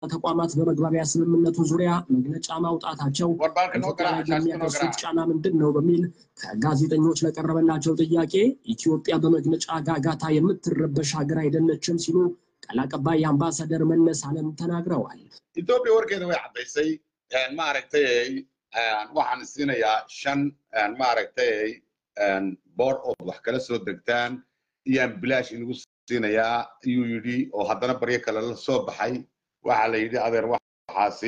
ተቋማት በመግባቢያ ስምምነቱ ዙሪያ መግለጫ ማውጣታቸው ኢትዮጵያ ላይ የሚያደርሱት ጫና ምንድን ነው በሚል ከጋዜጠኞች ለቀረበላቸው ጥያቄ ኢትዮጵያ በመግለጫ ጋጋታ የምትረበሽ ሀገር አይደለችም ሲሉ ቃል አቀባይ አምባሳደር መለስ አለም ተናግረዋል። ኢትዮጵያ warkeeda way caddaysay maaragtay waxaan siinayaa shan maaragtay board oo wax kala soo degtaan iyaan bilaash inagu siinayaa ayuu yidhi oo haddana baryo kale la soo baxay waxaa la yidhi adeer waxaasi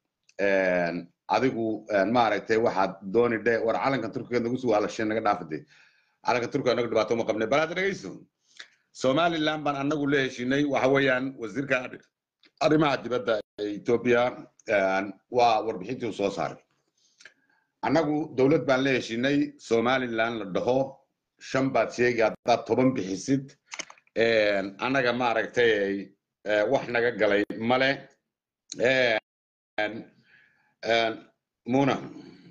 adigu maaragtay waxaad dooni dhe war calanka turkiga nagu soo hadlashay naga dhaafade calanka turkiga anagu dhibaato ma qabnay bal hadda dhegeyso somaliland baan anagu la heshinay waxa weeyaan wasiirka arrimaha dibadda ee ethiopia waa warbixintii uu soo saaray annagu dowlad baan la heshinay somaliland la dhaho shan baad sheegi haddaad toban bixisid annaga maaragtay wax naga galay male muna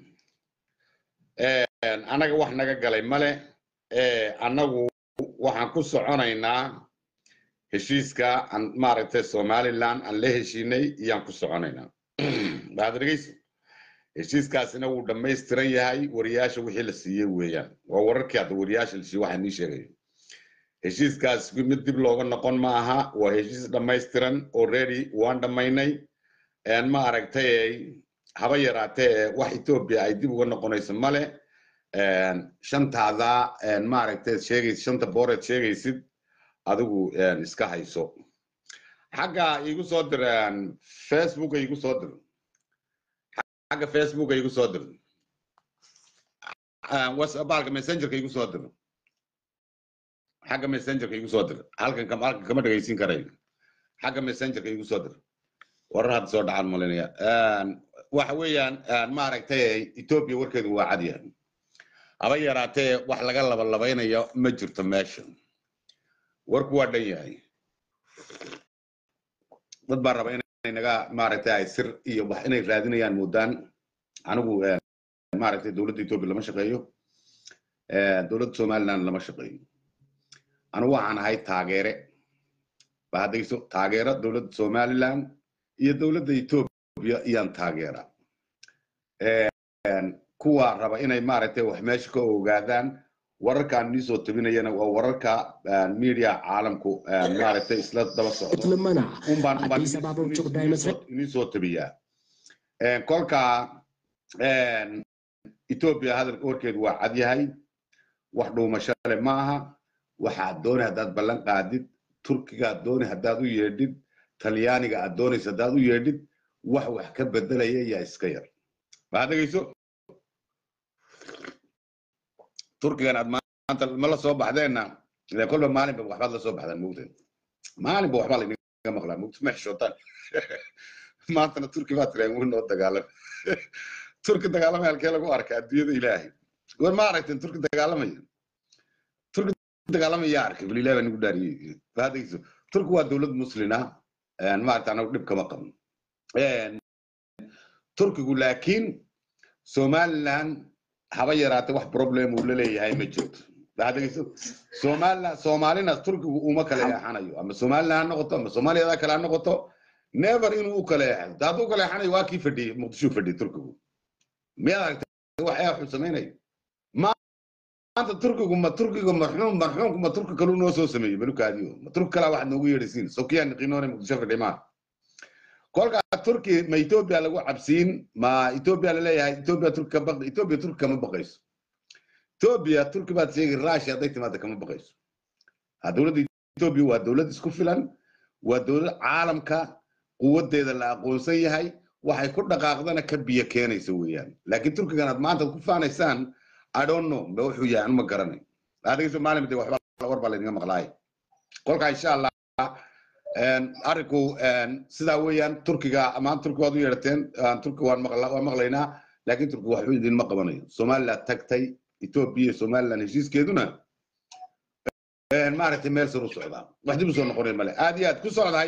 annaga wax naga galay male annagu waxaan ku soconaynaa heshiiska aan maaragtay somaliland aan la heshiinay iyaan ku soconaynaa waxaad dhegeysa heshiiskaasina wuu dhammaystiran yahay wariyaasha wixii la siiyey weeyaan waa wararkii hadda wariyaasha la siiyey waxaa nii sheegayo heshiiskaas mid dib looga noqon ma aha waa heshiis dhammaystiran already waan dhammaynay ma aragtay haba yaraatee wax ethiopia ay dib uga noqonayso male shantaada maaragtay sheegaysid shanta booreed sheegaysid adigu iska hayso xagga igu soo dir facebooka igu soo dir xagga facebooka igu soo dir whatsappalka messengerka igu soo dir xagga messengerka igu soo dir halkan halkan kama dhegaysin karayo xagga messengerka igu soo dir warar hadda soo dhacaan malinaya waxa weeyaan maaragtay ethiopia warkeedu waa cadyahay haba yaraatee wax laga labalabeynayo ma jirto meesha warku waa dhan yahay dad baa raba inay naga maaragtay ay sir iyo wax inay raadinayaan moodaan anigu maaragtay dowladda ethiopia lama shaqeeyo dowladda somaliland lama shaqeeyo anigu waxaan ahay taageere ba haddayso taageero dowladda somaliland iyo dowladda ethiopia iyaan taageera kuwa raba inay maaragtay wax meesha ka ogaadaan wararkaan nii soo tabinayana waa wararka media caalamku maaragtay isla daba socdo unbaan inii soo tabiyaa kolka ethiopia hadalka warkeedu waa cad yahay wax dhuumashale ma aha waxaad dooni haddaad ballan qaadid turkiga aad dooni haddaad u yeedhid talyaaniga aad doonaysa haddaad u yeedhid wax wax ka bedelaya yaa iska yar waxaad dhegeyso turkigan aad maanta ma la soo baxdeenna ile kolba maalinba waxbaad la soo baxdaan mogteen maalinba waxbaa lainaga maqlaa mogta ma xishootaan maantana turki baa tiraan wuu noo dagaalam turki dagaalamaya halkee lagu arka adduunyada ilaahay war ma aragteen turki dagaalamaya turki dagaalamaya arkay bal ilaah baa nagu dhaariyey hadayso turki waa dowlad muslina maaragta anagu dhib kama qabno turkigu laakiin somaliland haba yaraate wax problem uu la leeyahay ma jirto hadayso somaliland soomaalina turkigu uma kala leexanayo ama somaliland ha noqoto ama soomaaliyada kale ha noqoto never inuu u kala leexdo hadduu kala leexanayo waa kii fadhiyey muqdisho fadhiyey turkigu miyaad aragtay wax ayaa xun samaynayo maanta turkigu ma turkiga marxuum marxuumku ma turki kaluu noo soo sameeyey balukaadiyo ma turki kalaa waxaad noogu yeedhaysiin sokiyaan niqinoone muqdisho fadhiy maa kolka turki ma ethiopia lagu cabsiin ma ethiopia laleeyahay ethiopia turki ka baq ethiopia turki kama baqayso ethiopia turki baad sheegi russia hadday timaada kama baqayso ha dowladda ethiopia waa dowlad isku filan waa dowlad caalamka quwadeeda la aqoonsan yahay waxay ku dhaqaaqdana ka biyo keenaysa weeyaan laakiin turkigan aad maanta ku faanaysaan i don't know ma wuxuu yahay anu ma garanay adigayso maalin de waxba war baa laydinga maqlaay kolka insha allah arrinku sidaa weeyaan turkiga amaan turki waad u yeedhateen turki waan maqlaynaa laakiin turki waxba idinma qabanayo somaliland tagtay ethiopia iyo somaliland heshiiskeeduna maaragtay meel sar u socdaa wax dib u soo noqonay male aad iyo aad ku socdahay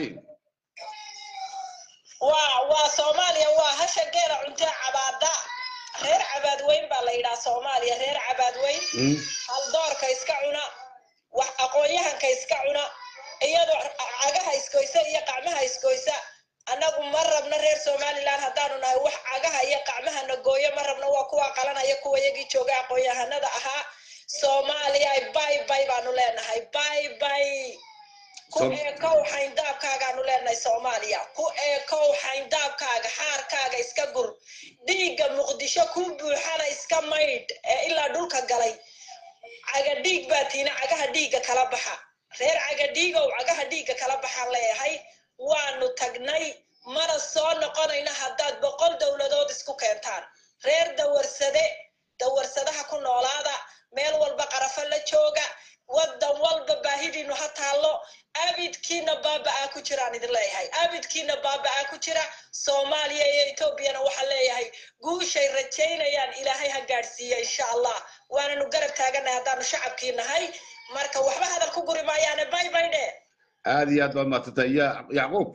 waa waa soomaaliya waa hasha geela cuntee cabaada reer cabaadweyn baa la yidhaha soomaaliya reer cabaadweyn haldoorka iska cuna wax aqoon-yahanka iska cuna iyadoo cagaha iskoysa iyo qacmaha iskoysa annagu ma rabno reer somaliland haddaanu nahay wax cagaha iyo qacmahana gooyo ma rabno waa kuwa qalanaya kuwa yagii jooga aqoon-yahanada ahaa soomaaliya bay bay baanu leenahay bay bay ku eekow xayndaabkaagaanu leenahay soomaaliya ku eekow xayndaabkaaga xaarkaaga iska gur dhiigga muqdisho ku buuxana iska maydh ee ilaa dhulka galay caga dhiig baa tiina cagaha dhiigga kala baxa reer caga dhiigow cagaha dhiigga kala baxaan leeyahay waanu tagnay mana soo noqonayna haddaad boqol dowladood isku keentaan reer dawarsade dawarsadaha ku noolaada meel walba qarafo la jooga waddan walba baahidiinu ha taallo abidkiina baaba'aa ku jiraan idin leeyahay abidkiina baaba'aa ku jira soomaaliya iyo etoobiyana waxaa leeyahay guushay rajaynayaan ilaahay ha gaadhsiiya insha allah waananu garab taaganahay haddaanu shacabkii nahay marka waxba hadal ku guri maayaane bay bay dhe aad iyo aad baad maadsantahay ya yacquub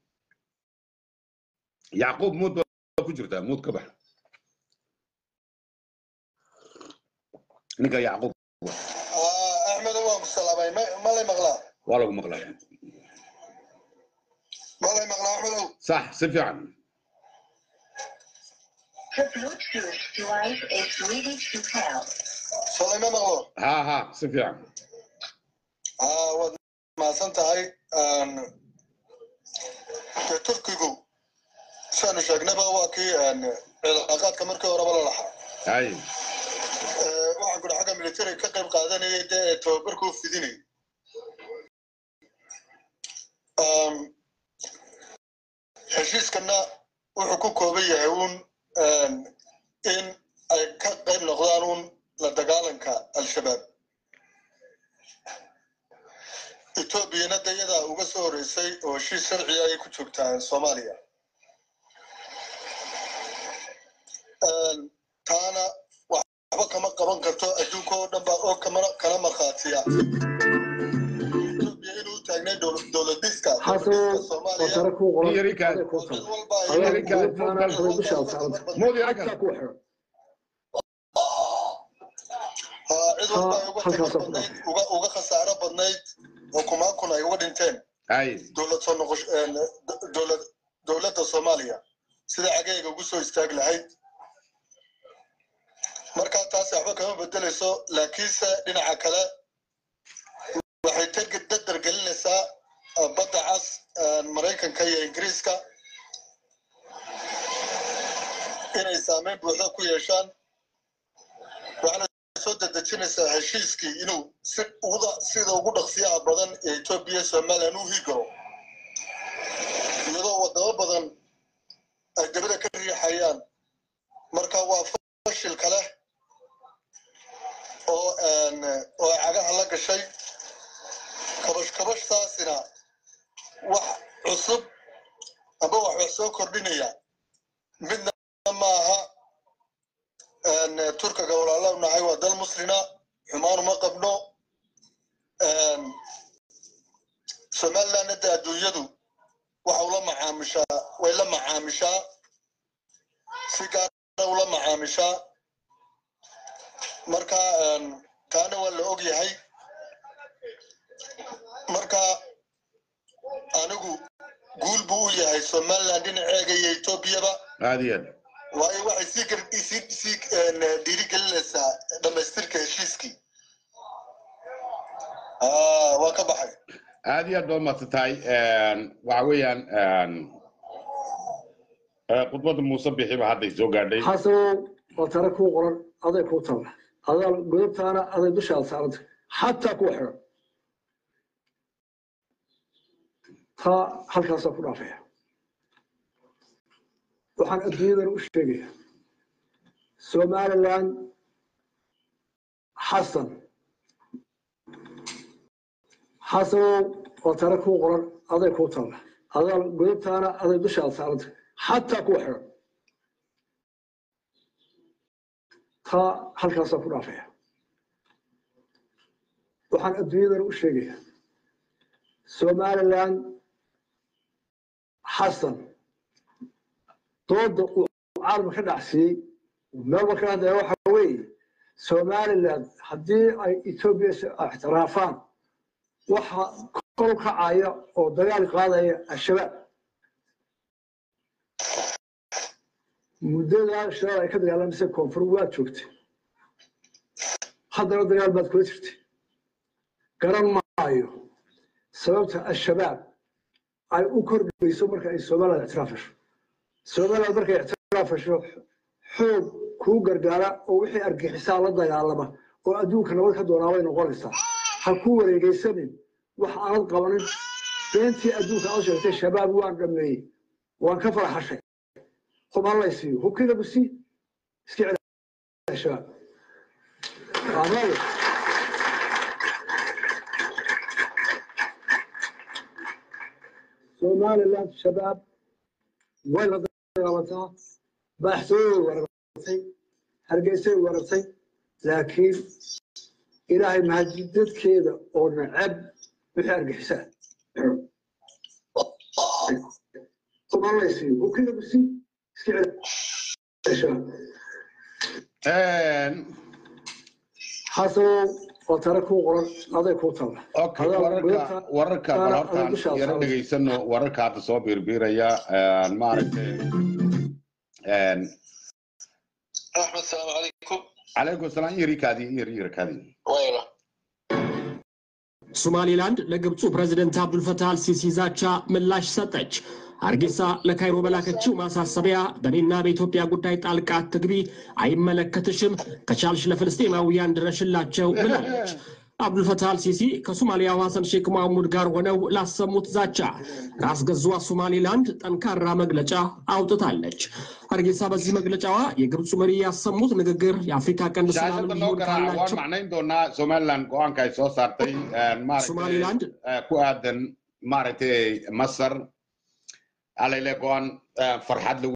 yacquub muud baa ku jirtaa muud ka bax ninka yacquub axmed waan ku salaamay malay maqlaa waa lagu maqlaya malay maqlaa axmedow sax si fiican The Bluetooth device is ready to pair. shalay ma maqlo ha ha si fiican aa waad mahadsan tahay dee turkigu siaanu sheegnaba waa kii cilaaqaadka markii horeba la lahaa hay waxaan kudhi xagga military ka qayb qaadanayay dee ee tababarkuu fidinay heshiiskana wuxuu ku kooban yahay uun in ay ka qayb noqdaan uun la dagaalanka al-shabaab etoobiyana de iyadaa uga soo horeysay oo heshiis sharciga ayay ku joogtaa soomaaliya taana waxba kama qaban karto adduunka oo dhan baa oo kamana kana markhaatiya etoobiya inuu taagnay dowladiska soomaaliya yarika cid walba ay yarika muud yarika haa cid walba ay uga taga badnayd uga uga khasaaro badnayd oo kumaankun ay uga dhinteen hay dowlad soo noqosh dowlad dowladda soomaaliya sida cageega ugu soo istaag lahayd marka taasi waxba kama bedelayso laakiinse dhinaca kale waxay target dadar gelinaysaa badda cas maraykanka iyo ingiriiska inay saameyn buuxda ku yeeshaan waxaana soo dedejinaysaa heshiiskii inuu si uda sida ugu dhaqsiyaha badan ee etoobiya somalilan u higaro iyadoo wadamo badan ay dabada ka riixayaan marka waa fashil kale oo oo ay cagaha la gashay kabash kabashtaasina wax cusub amba wax wax soo kordhinaya midna maaha turkiga walaalaw nahay waa dal muslina xumaan uma qabno somalilandna de adduunyadu waxa ula macaamishaa way la macaamishaa si gaara ula macaamishaa marka taana waa la og yahay marka anigu guul buu u yahay somaliland dhinaceega iyo etoobiyaba aad iyo aad waayo waxay sii gar sii sii dhiirigelinaysaa dhamaystirka heshiiskii waa ka baxay aad iyo aad baad maadsantahay waxa weeyaan khudbadda muuse bixiba hadday soo gaadhay xasanow waa tare kuu qoran aday kuu talla adaa godobtaana aday dushaada saaranta xataa kuwa xiran taa halkaasaa ku dhaafaya waxaan adduunyadana u sheegaya somaliland xasan xasanow waa tare kuu qoran aday kuu talla adaa godobtaana aday dushaada saaranta xataa kuwa xiran taa halkaasaa ku dhaafaya waxaan adduunyadana u sheegaya somaliland xasan dooda uu caalamka ka dhacsiiyey meelba ka hadlaya waxa weeye somaliland haddii ay etoobiya ixtiraafaan waxa kor u kacaya oo dagaal qaadaya al-shabaab muddadaa shabaab ay ka dagaalamaysa koonfur waad joogtay haddana dagaal baad kula jirtay garan maayo sababta al-shabaab ay u kordhayso marka ay somaliland ictiraafasho somaliland markay ictiraafasho xoog kuu gargaara oo wixii argixisaa la dagaalama oo adduunka nabad ka doonaa bay noqonaysaa ha ku wareegaysanin wax aanad qabanin beentii adduunka aad sheegtay shabaab waan dhameeyey waan ka farxashay hub hallay siiyo hubkii lagu sii iska celi shabaab amaayo somaliland shabaab way la dagaalantaa baaxtooyay weerartay hargeysay weerartay laakiin ilaahay mahadidadkeeda oo nacab wixii argixisaa umalaysiiyo hubkii lagu sii iska celi shabaab xasanow oo tare kuu qoran aday kuu talla okay wararka wararka bal hortaan yaro dhegaysano wararka hadda soo biirbiiraya maaragtay axmed salaamu calaykum calaykum salaam yirikaadi yir yirikaadi wayla ሶማሊላንድ ለግብፁ ፕሬዝደንት አብዱልፈታህ አልሲሲ ዛቻ ምላሽ ሰጠች። አርጌሳ ለካይሮ በላከችው ማሳሰቢያ በእኔና በኢትዮጵያ ጉዳይ ጣልቃ አትግቢ፣ አይመለከትሽም፣ ከቻልሽ ለፍልስጤማውያን ድረሽላቸው ብላለች። አብዱልፈታህ አልሲሲ ከሶማሊያው ሐሰን ሼክ መሐሙድ ጋር ሆነው ላሰሙት ዛቻ ራስ ገዟ ሶማሊላንድ ጠንካራ መግለጫ አውጥታለች። አርጌሳ በዚህ መግለጫዋ የግብፁ መሪ ያሰሙት ንግግር የአፍሪካ ቀንድ ሰላም siyaasada noo እንዲሆን garaa waan ካላቸው macnayn doonaa somaliland go-aanka ay soo saartay maaragtay Somaliland? eh, ku aadan maaragtay masar alayle go-aan eh, farxad lagu